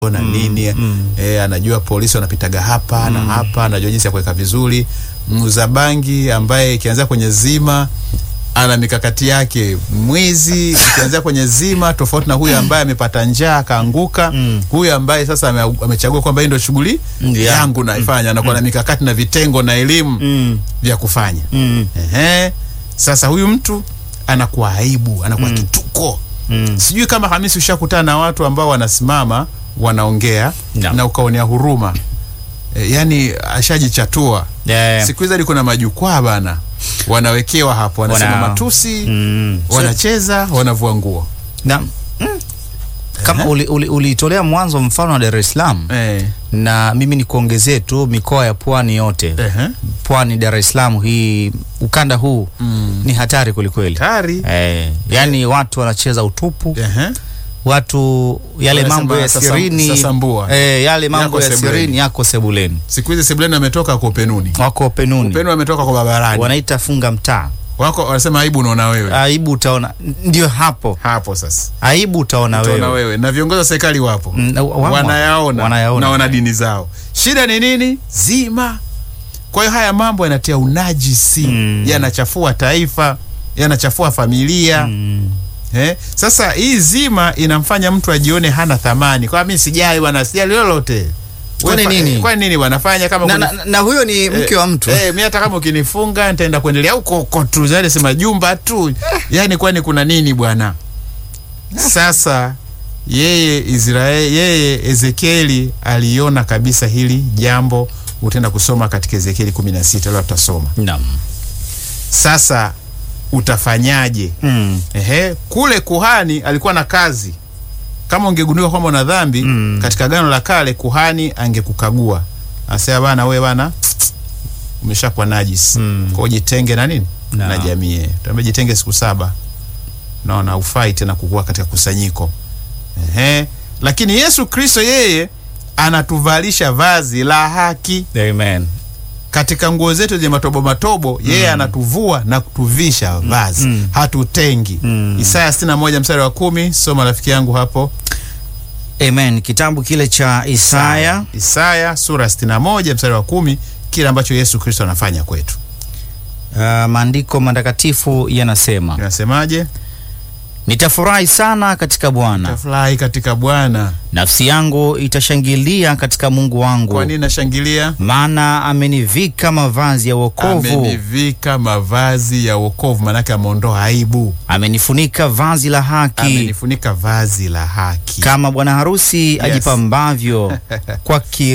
na nini eh, anajua polisi wanapitaga hapa na hapa, anajua jinsi ya kuweka vizuri. Muuza bangi ambaye ikianzia kwenye zima ana mikakati yake. Mwizi ikianzia kwenye zima, tofauti na huyu ambaye amepata njaa akaanguka. Huyu ambaye sasa ame- amechagua kwamba hii ndio shughuli Mm, yeah. yangu naifanya, anakuwa na mikakati na vitengo na elimu Mm. vya kufanya. Mm. Ehe. Sasa huyu mtu anakuwa aibu, anakuwa kituko. Mm. Sijui kama Hamisi ushakutana na watu ambao wanasimama wanaongea No. na ukaonea huruma e, yani ashajichatua. Yeah. Siku hizi hadi kuna majukwaa bana, wanawekewa hapo, wanasema Wana- matusi, Mm. wanacheza, wanavua nguo Na, mm. kama uli- uli- uliitolea mwanzo mfano wa Dar es Salaam eh. na mimi nikuongezee tu mikoa ya pwani yote Ehe. pwani Dar es Salaam hii ukanda huu Mm. ni hatari kwelikweli Tari. eh, yani watu wanacheza utupu Ehe. watu yale Wanasema mambo ya sasa- sirini sasambua. eh, yale mambo Yako ya sebuleni. sirini yako sebuleni Siku hizi Sebleni ametoka kwa upenuni, wako penuni upenu ametoka kwa barabarani, wanaita funga mtaa wako wanasema aibu unaona wewe aibu utaona ndio hapo hapo sasa aibu utaona utaona wewe wewe na viongozi wa serikali wapo Mm, wa- wa- wanayaona wanayaona. na wana dini zao. Shida ni nini? Zima. Kwa hiyo haya mambo yanatia unajisi, Mm. yanachafua taifa, yanachafua familia Mm. eh? Sasa hii zima inamfanya mtu ajione hana thamani, kwa mimi sijali bwana, sijali lolote. Kwani Wewe fa- nini? Kwani nini wanafanya kama na, kuni- na, na huyo ni mke wa mtu Eh, mimi hata kama ukinifunga nitaenda kuendelea huko huko tu, zile sema jumba tu. Yaani kwani kuna nini bwana? Sasa yeye Israeli, yeye Ezekieli aliona kabisa hili jambo. Utaenda kusoma katika Ezekieli 16 leo tutasoma. Naam. Sasa utafanyaje? Mm. Ehe, kule kuhani alikuwa na kazi. Kama ungegundua kwamba una dhambi Mm. katika Agano la Kale, kuhani angekukagua, asema bana, wewe bana, umeshakuwa najis Mm. kwa hiyo jitenge na nini Na. na jamii. Tuambie jitenge siku saba, naona ufai tena kukua katika kusanyiko. Ehe, lakini Yesu Kristo yeye anatuvalisha vazi la haki Amen. katika nguo zetu zenye matobo matobo, yeye anatuvua na kutuvisha vazi Mm. hatutengi. Mm. Isaya 61 mstari wa kumi, soma rafiki yangu hapo. Amen. Kitabu kile cha Isaya Isaya sura 61 mstari wa kumi, kile ambacho Yesu Kristo anafanya kwetu. uh, maandiko matakatifu yanasema, Inasemaje? nitafurahi sana katika Bwana, Tafurahi katika Bwana. nafsi yangu itashangilia katika Mungu wangu, Kwa nini nashangilia? maana amenivika mavazi ya wokovu, Amenivika mavazi ya wokovu, maanake ameondoa aibu, amenifunika vazi la haki, amenifunika vazi la haki. kama bwana harusi ajipambavyo kwa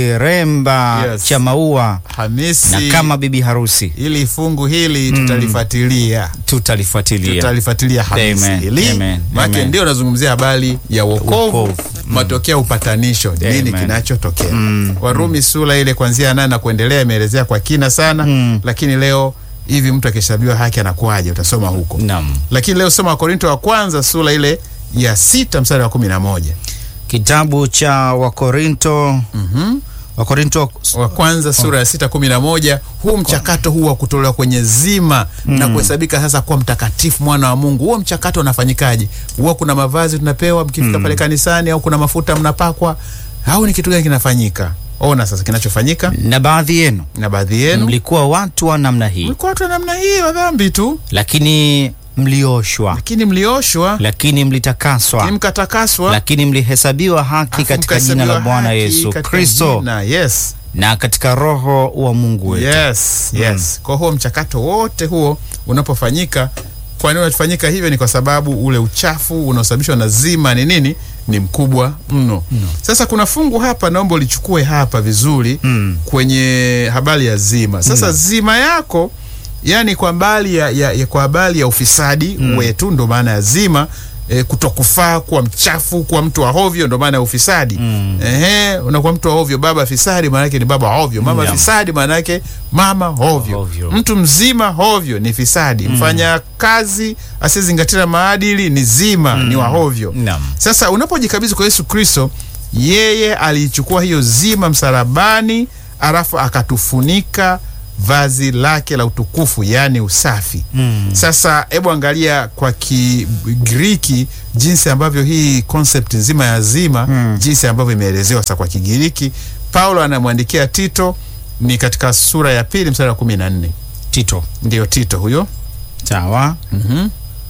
kiremba Yes. cha maua, Hamisi, na kama bibi harusi. ili fungu hili tutalifuatilia Tutalifuatilia. tutalifuatilia Hamisi Amen, hili amen, maake amen. ndio nazungumzia habari ya wokovu Wokovu. matokeo ya upatanisho nini Amen. kinachotokea Mm, Warumi sura ile kuanzia nane na kuendelea imeelezea kwa kina sana Mm. lakini leo hivi mtu akishabiwa haki anakuwaje utasoma huko Naam. lakini leo soma Wakorinto wa kwanza sura ile ya sita mstari wa kumi na moja Kitabu cha Wakorinto Mhm. Wakorinto wa kwanza sura ya sita kumi na moja huu mchakato huu wa kutolewa kwenye zima na kuhesabika sasa kuwa mtakatifu mwana wa Mungu, huo mchakato unafanyikaje? Huwa kuna mavazi tunapewa mkifika pale kanisani, au kuna mafuta mnapakwa, au ni kitu gani kinafanyika? Ona sasa kinachofanyika, na baadhi yenu na baadhi yenu mlikuwa watu wa namna hii, mlikuwa watu wa namna hii wa dhambi tu, lakini mlioshwa, lakini mlioshwa, lakini mlitakaswa, lakini mkatakaswa, lakini mlihesabiwa haki alafu katika jina la mkahesabiwa Bwana haki Yesu katika Kristo jina, yes na katika Roho wa Mungu wetu. Yes, yes. Kwa huo mchakato wote huo unapofanyika, kwa nini unafanyika hivyo? Ni kwa sababu ule uchafu unaosababishwa na zima ni nini? Ni mkubwa mno. Sasa kuna fungu hapa, naomba ulichukue hapa vizuri Mm. kwenye habari ya zima. Sasa zima yako yani kwa habari ya, ya, ya, kwa habari ya ufisadi wetu, ndo maana ya zima E, kutokufaa kuwa mchafu kuwa mtu wa hovyo ndo maana ya ufisadi Mm. Ehe, unakuwa mtu wa hovyo. Baba fisadi maana yake ni baba hovyo. Mama Naam. fisadi maana yake mama hovyo. Hovyo. Mtu mzima hovyo ni fisadi. Mfanya kazi asiyezingatia maadili ni zima, ni wa hovyo. Naam. Sasa unapojikabidhi kwa Yesu Kristo, yeye aliichukua hiyo zima msalabani, alafu akatufunika vazi lake la utukufu yaani usafi Mm. sasa hebu angalia kwa kigiriki jinsi ambavyo hii concept nzima ya zima Mm. jinsi ambavyo imeelezewa sasa kwa kigiriki paulo anamwandikia tito ni katika sura ya pili mstari wa kumi na nne Tito. ndiyo tito huyo Sawa. mm-hmm.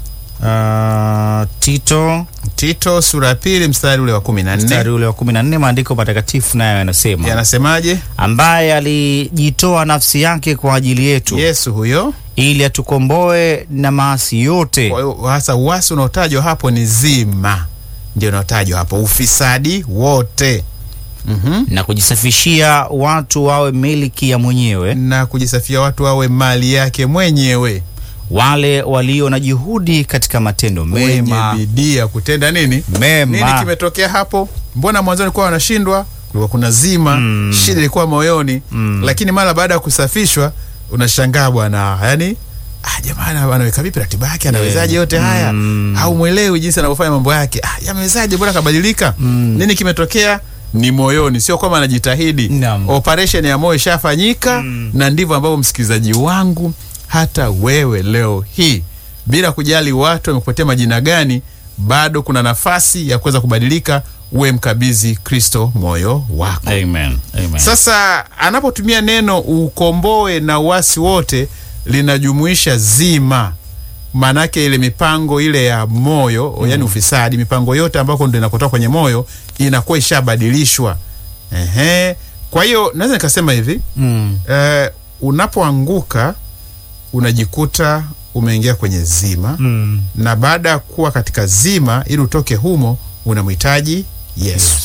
Uh, Tito tito sura ya pili mstari ule wa kumi na mstari nne ule wa kumi na nne maandiko matakatifu nayo yanasema yanasemaje ambaye alijitoa nafsi yake kwa ajili yetu yesu huyo ili atukomboe na maasi yote Kwa hiyo hasa uasi unaotajwa hapo ni zima ndio unaotajwa hapo ufisadi wote mm-hmm. na kujisafishia watu wawe miliki ya mwenyewe na kujisafia watu wawe mali yake mwenyewe wale walio na juhudi katika matendo wenye mema bidii ya kutenda nini nini mema kimetokea hapo mbona mwanzoni kuwa wanashindwa kulikuwa kuna zima Mm. shida ilikuwa moyoni Mm. lakini mara baada ya kusafishwa unashangaa bwana yani ah, jamani anaweka vipi ratiba yake anawezaje yote haya Mm. au mwelewi jinsi anavyofanya mambo yake ah, yamewezaje mbona kabadilika Mm. nini kimetokea ni moyoni sio kwamba anajitahidi Naam. operation ya moyo ishafanyika Mm. na ndivyo ambavyo msikilizaji wangu hata wewe leo hii bila kujali watu wamekupatia majina gani bado kuna nafasi ya kuweza kubadilika uwe mkabidhi kristo moyo wako Amen. Amen. sasa anapotumia neno ukomboe na uasi wote linajumuisha zima maanake ile mipango ile ya moyo mm. yani ufisadi mipango yote ambako ndo inakotoka kwenye moyo inakuwa ishabadilishwa Ehe. kwa hiyo naweza nikasema hivi mm. eh, unapoanguka unajikuta umeingia kwenye zima Mm. na baada ya kuwa katika zima ili utoke humo unamhitaji yesu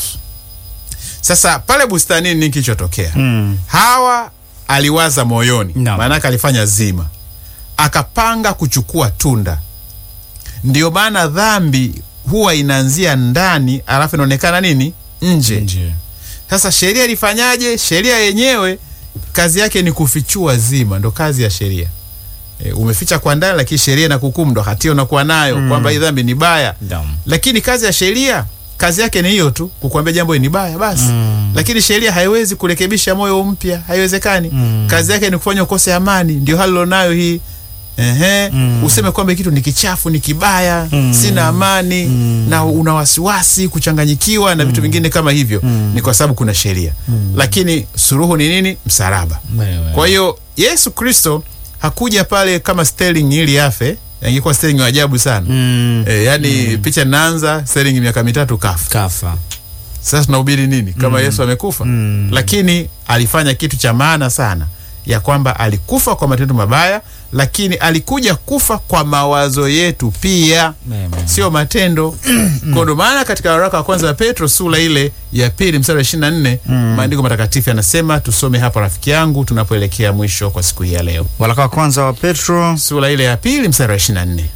sasa pale bustanini nini kilichotokea Mm. hawa aliwaza moyoni Naam. maanake alifanya zima akapanga kuchukua tunda ndio maana dhambi huwa inaanzia ndani alafu inaonekana nini nje Nje. sasa sheria ilifanyaje sheria yenyewe kazi yake ni kufichua zima ndo kazi ya sheria e, umeficha kwa ndani lakini sheria na kukumu ndo hatia unakuwa nayo mm. kwamba hii dhambi ni baya Naam. lakini kazi ya sheria kazi yake ni hiyo tu kukuambia jambo hili ni baya basi Mm. lakini sheria haiwezi kurekebisha moyo mpya haiwezekani Mm. kazi yake ni kufanya ukose amani ndio hali ulionayo hii Ehe, Mm. useme kwamba hiki kitu ni kichafu ni kibaya Mm. sina amani Mm. na una wasiwasi kuchanganyikiwa na vitu vingine kama hivyo Mm. ni kwa sababu kuna sheria lakini suruhu ni nini msalaba Wewe. kwa hiyo yesu kristo hakuja pale kama sterling ili afe angekuwa sterling wa ajabu sana Mm. e, yani picha naanza sterling miaka mitatu kafa kafa sasa tunahubiri nini kama yesu amekufa Mm. lakini alifanya kitu cha maana sana ya kwamba alikufa kwa matendo mabaya lakini alikuja kufa kwa mawazo yetu pia Wewe. sio matendo kwa ndo maana katika waraka wa kwanza wa petro sura ile ya pili mstari wa ishiri na nne maandiko matakatifu yanasema tusome hapa rafiki yangu tunapoelekea mwisho kwa siku hii ya leo waraka wa kwanza wa petro sura ile ya pili mstari wa ishiri na nne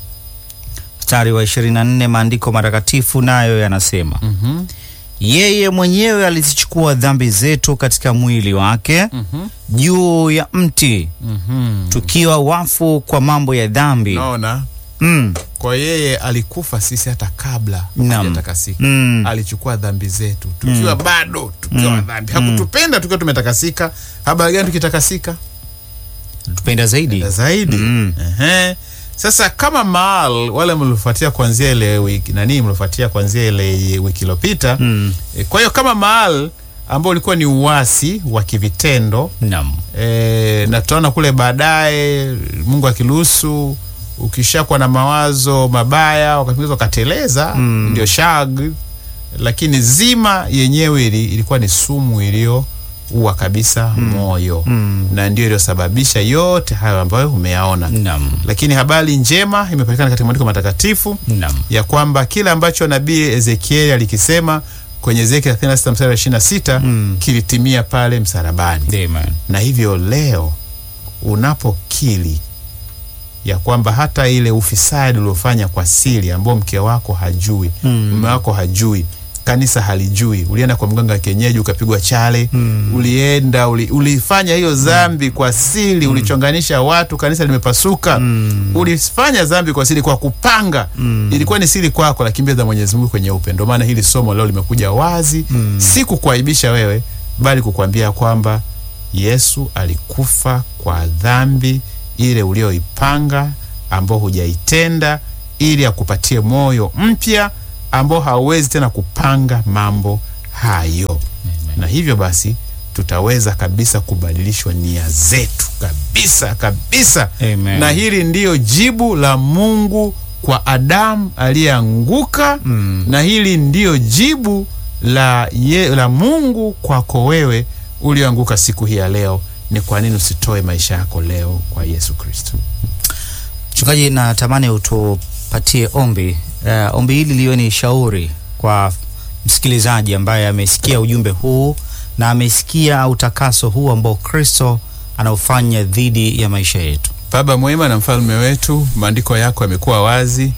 mstari wa 24 maandiko matakatifu nayo yanasema Mhm, yeye mwenyewe alizichukua dhambi zetu katika mwili wake mhm, juu ya mti mhm. tukiwa wafu kwa mambo ya dhambi naona mm. kwa yeye alikufa sisi hata kabla Naam. hajatakasika Mm. alichukua dhambi zetu tukiwa bado tukiwa mm. dhambi hakutupenda tukiwa tumetakasika habari gani tukitakasika tupenda zaidi zaidi Mm. Ehe. sasa kama maal wale mliofuatia kuanzia ile wiki nani mliofuatia kuanzia ile wiki iliyopita mm. e, kwa hiyo kama maal ambao ulikuwa ni uasi wa kivitendo Naam. e, na tutaona kule baadaye mungu akiruhusu ukishakuwa na mawazo mabaya wakati mwingine ukateleza Mm. ndio shag lakini zima yenyewe ili, ilikuwa ni sumu iliyoua kabisa moyo Mm. na ndio iliyosababisha yote hayo ambayo umeyaona Naam. lakini habari njema imepatikana katika maandiko matakatifu Naam. ya kwamba kile ambacho nabii ezekieli alikisema kwenye ezekiel 36 mstari wa 26 Mm. kilitimia pale msalabani Amen. na hivyo leo unapokili ya kwamba hata ile ufisadi uliofanya kwa siri ambao mke wako hajui Mm. mume wako hajui kanisa halijui ulienda kwa mganga wa kienyeji ukapigwa chale Mm. ulienda uli, ulifanya hiyo dhambi kwa siri ulichonganisha watu kanisa limepasuka Mm. ulifanya dhambi kwa siri kwa kupanga Mm. ilikuwa ni siri kwako lakini mbele za mwenyezi mungu kwenye upendo maana hili somo leo limekuja wazi Mm. si kukuaibisha wewe bali kukwambia kwamba Yesu alikufa kwa dhambi ile ulioipanga ambao hujaitenda, ili akupatie moyo mpya ambao hauwezi tena kupanga mambo hayo. Na hivyo basi tutaweza kabisa kubadilishwa nia zetu kabisa kabisa. Amen. Na hili ndiyo jibu la Mungu kwa Adamu aliyeanguka Mm. na hili ndiyo jibu la, ye, la Mungu kwako wewe ulioanguka siku hii ya leo. Ni kwa nini usitoe maisha yako leo kwa Yesu Kristo? Mchungaji, natamani utupatie ombi. Uh, ombi hili liwe ni shauri kwa msikilizaji ambaye amesikia ujumbe huu na amesikia utakaso huu ambao Kristo anaufanya dhidi ya maisha yetu. Baba mwema na mfalme wetu, maandiko yako yamekuwa wazi,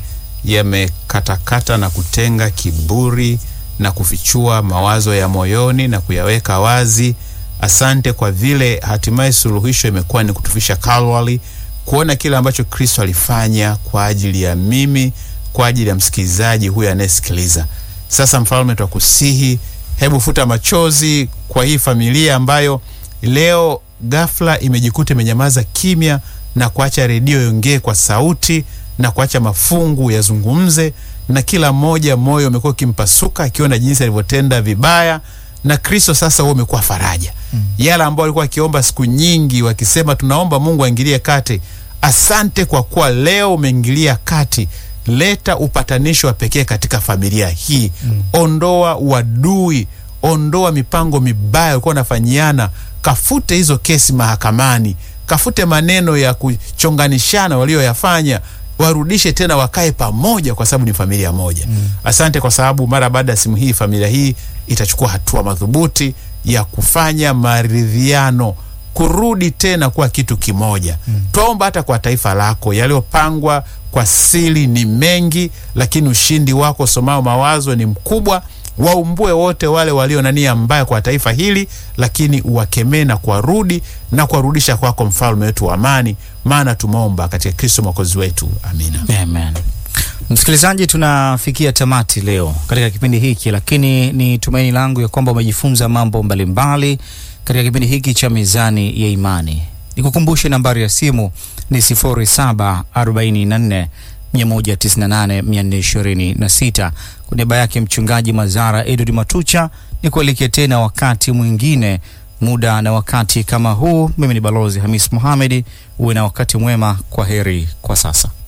yamekatakata na kutenga kiburi na kufichua mawazo ya moyoni na kuyaweka wazi. Asante kwa vile hatimaye suluhisho imekuwa ni kutufisha Kalvari, kuona kile ambacho Kristo alifanya kwa ajili ya mimi, kwa ajili ya msikilizaji huyu anayesikiliza. Sasa mfalme, twakusihi, hebu futa machozi kwa hii familia ambayo leo ghafla imejikuta imenyamaza kimya na kuacha redio iongee kwa sauti na kuacha mafungu yazungumze, na kila mmoja moyo umekuwa ukimpasuka akiona jinsi alivyotenda vibaya. Na Kristo sasa huo umekuwa faraja mm. Yale ambao walikuwa wakiomba siku nyingi wakisema, tunaomba Mungu aingilie kati. Asante kwa kuwa leo umeingilia kati. Leta upatanisho wa pekee katika familia hii mm. Ondoa uadui, ondoa mipango mibaya ulikuwa unafanyiana. Kafute hizo kesi mahakamani, kafute maneno ya kuchonganishana walioyafanya, warudishe tena, wakae pamoja, kwa sababu ni familia moja mm. Asante kwa sababu mara baada ya simu hii familia hii itachukua hatua madhubuti ya kufanya maridhiano kurudi tena kuwa kitu kimoja mm. Twaomba hata kwa taifa lako, yaliyopangwa kwa siri ni mengi, lakini ushindi wako somao mawazo ni mkubwa. Waumbue wote wale walio na nia mbaya kwa taifa hili, lakini uwakemee na kuwarudi na kuwarudisha kwako, mfalme wetu wa amani, maana tumeomba katika Kristo mwokozi wetu, amina. Amen. Msikilizaji, tunafikia tamati leo katika kipindi hiki, lakini ni tumaini langu ya kwamba umejifunza mambo mbalimbali katika kipindi hiki cha Mizani ya Imani. Nikukumbushe nambari ya simu ni 0744 198 426. Kwa niaba yake Mchungaji Mazara Edward Matucha, ni kualike tena wakati mwingine, muda na wakati kama huu. Mimi ni Balozi Hamis Mohamed. Uwe na wakati mwema. Kwa heri kwa sasa.